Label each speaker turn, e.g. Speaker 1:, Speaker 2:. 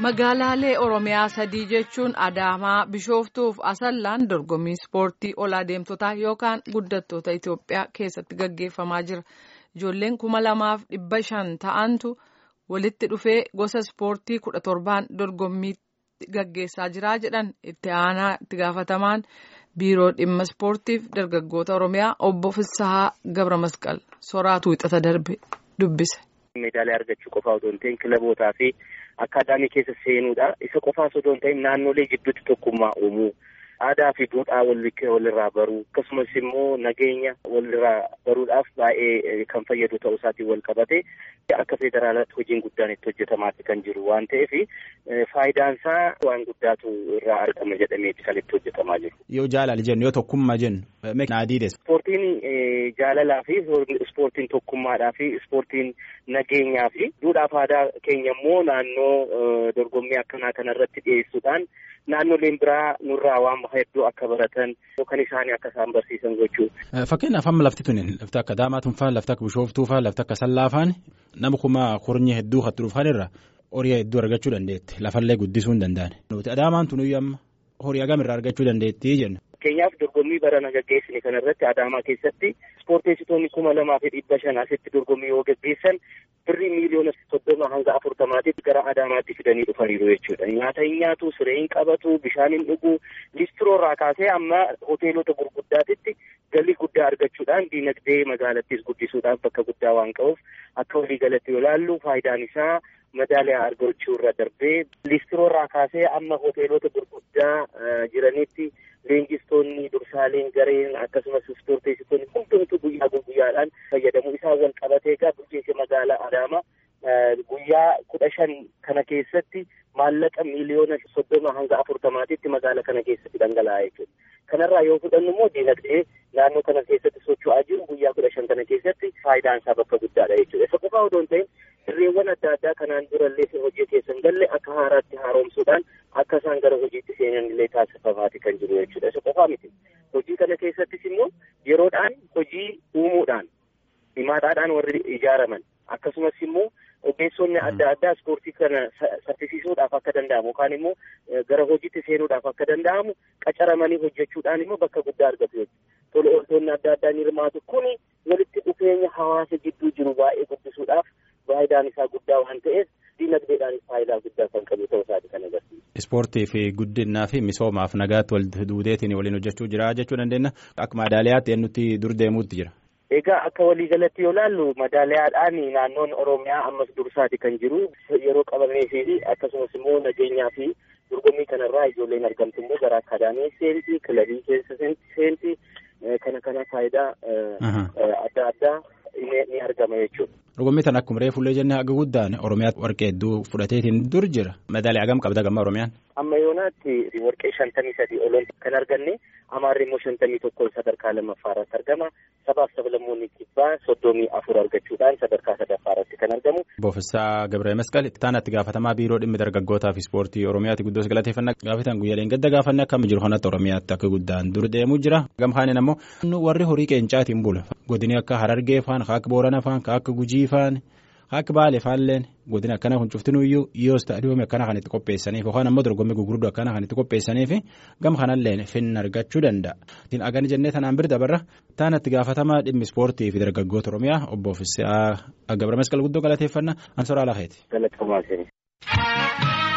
Speaker 1: Magaalaalee Oromiyaa sadii jechuun Adaamaa, Bishooftuuf Asallaan dorgommii ispoortii ol adeemtotaa yookaan guddattoota Itoophiyaa keessatti gaggeeffamaa jira. Ijoolleen kuma lamaaf dhibba shan ta'antu walitti dhufee gosa ispoortii kudha torbaan dorgommii gaggeessaa jira jedhan itti aanaa itti gaafatamaan biiroo dhimma ispoortiif dargaggoota Oromiyaa obbo Fissahaa Gabra Masqal soraatu wixata darbe dubbise.
Speaker 2: Meedaalee argachuu qofaa otoo hin ta'in kilabootaa fi akkaadaamii keessa seenuudha. Isa qofaas otoo hin ta'in naannolee jidduutti tokkummaa uumuu, aadaa fi duudhaa walirraa baruu akkasumas immoo nageenya walirraa baruudhaaf baay'ee kan fayyadu ta'uu isaatiin wal qabate akka federaalaatti hojiin guddaan itti hojjetamaatti kan jiru waan ta'eef faayidaan isaa waan guddaatu irraa argama jedhamee kan itti hojjetamaa jiru.
Speaker 3: Yoo jaalala jennu yoo tokkummaa jennu naadiides.
Speaker 2: Ispoortiin jaalalaa fi ispoortiin tokkummaadhaa fi ispoortiin nageenyaa fi duudhaaf aadaa keenya immoo naannoo dorgommii akkanaa kanarratti dhiyeessuudhaan naannoleen biraa nurraa waan hedduu akka baratan yookaan isaanii akka isaan barsiisan gochuudha.
Speaker 3: Fakkeenyaaf amma lafti tuni lafti akka Daamaatuun fa'aa lafti akka Bishooftuu fa'aa lafti akka Sallaa fa'aan nama kuma kurnye hedduu hattu dhufan irra horii hedduu argachuu dandeetti lafallee guddisuu hin danda'an. Adaamaan tun amma horii hagam irraa argachuu dandeetti jenna.
Speaker 2: Fakkeenyaaf dorgommii barana gaggeessine kanarratti Adaamaa keessatti ispoorteessitoonni kuma lamaa fi dhibba shan asitti dorgommii yoo gaggeessan birrii miiliyoona soddoma hanga afurtamaatitti gara Adaamaatti fidanii dhufaniiru jechuudha. Nyaata hin nyaatu, siree hin qabatu, bishaan hin dhugu, listiroorraa kaasee amma hoteelota gurguddaatitti galii guddaa argachuudhaan diinagdee magaalattis guddisuudhaaf bakka guddaa waan qabuuf akka waliigalatti yoo ilaallu faayidaan isaa madaaliyaa argachuu irra darbee listiroorraa kaasee amma hoteelota gurguddaa jiranitti leenjistoonni dursaaleen gareen akkasumas ispoorteessitoonni hundumtu guyyaa guyyaadhaan fayyadamu isaan wal qabatee egaa bulchiinsi magaalaa Adaamaa guyyaa kudha shan kana keessatti maallaqa miiliyoona soddoma hanga afurtamaatitti magaalaa kana keessatti dhangala'aa jechuudha. Kanarraa yoo fudhannu immoo diinagdee naannoo kana keessatti socho'aa jiru guyyaa kudha shan kana keessatti faayidaan isaa bakka guddaadha jechuudha. Isa qofaa odoo hin ta'in sirreewwan adda addaa kanaan durallee hojii keessa hin galle akka haaraatti haaromsuudhaan akka isaan gara hojiitti seenan illee taasifamaati kan jiru jechuudha. Isa qofaa miti. Hojii kana keessattis immoo yeroodhaan hojii uumuudhaan himaadhaadhaan warri ijaaraman akkasumas immoo ogeessonni adda addaa ispoortii kana saffisiisuudhaaf akka danda'amu yookaan immoo gara hojiitti seenuudhaaf akka danda'amu qacaramanii hojjechuudhaan immoo bakka guddaa argatu jechuudha. Tola ooltonni adda addaa ni hirmaatu kuni walitti dhufeenya hawaasa gidduu jiru baay'ee guddisuudhaaf faayidaan isaa guddaa waan ta'eef diinagdeedhaan faayidaa guddaa kan qabu ta'uu isaati kan agarsiisu.
Speaker 3: Ispoortii fi guddinaa fi misoomaaf nagaatti wal duudeetiin waliin hojjechuu jira jechuu dandeenya. Akka madaaliyaatti eenyutti dur deemuutti jira.
Speaker 2: Egaa akka waliigalatti yoo ilaallu madaaliyaadhaan naannoon Oromiyaa ammas dursaati kan jiru yeroo qabamee fi akkasumas immoo nageenyaa fi dorgommii kanarraa ijoolleen argamtu immoo gara akaadaamii seenti kilabii keessa seenti kana kana faayidaa adda addaa ni argama jechuudha.
Speaker 3: Dorgommii tan akkuma reefullee jennee haga guddaan Oromiyaa warqee hedduu fudhateetiin dur jira. Madaaliyaa hagam qabda gamma Oromiyaan?
Speaker 2: Amma yoonaatti warqee shantamii sadii oloon kan arganne Amaarri immoo shantamii tokko sadarkaa lammaffaa irratti argama. Sabaaf sablammoonni kibbaa soddomii afur argachuudhaan sadarkaa sadaffaa irratti kan argamu.
Speaker 3: Boofessaa Gabree Masqal itti itti gaafatamaa biiroo dhimmi dargaggootaa fi ispoortii Oromiyaatti guddoos galateeffannaa gaafatan guyyaaleen gadda gaafanne akkam jiru kanatti Oromiyaatti akka guddaan dur deemuu jira. Gamhaanin ammoo warri horii qeencaatiin bula. Godini akka Harargee faan, akka Boorana faan, akka Gujii faan. Akka baale faalleen godina akkana kun cuftinuyyuu yoo istaadiyoomii akkana kan itti qopheessaniif yookaan ammoo dorgommii gurguddoo akkana kan itti qopheessaniif gam kanallee finna argachuu danda'a. Ittiin agani jennee tanaan bira dabarra taana itti gaafatamaa dhimmi ispoortii fi dargaggoota Oromiyaa obbo Fissaa Gabra Masqal guddoo galateeffannaa Ansoraa Laheeti.
Speaker 2: Galatoomaatiin.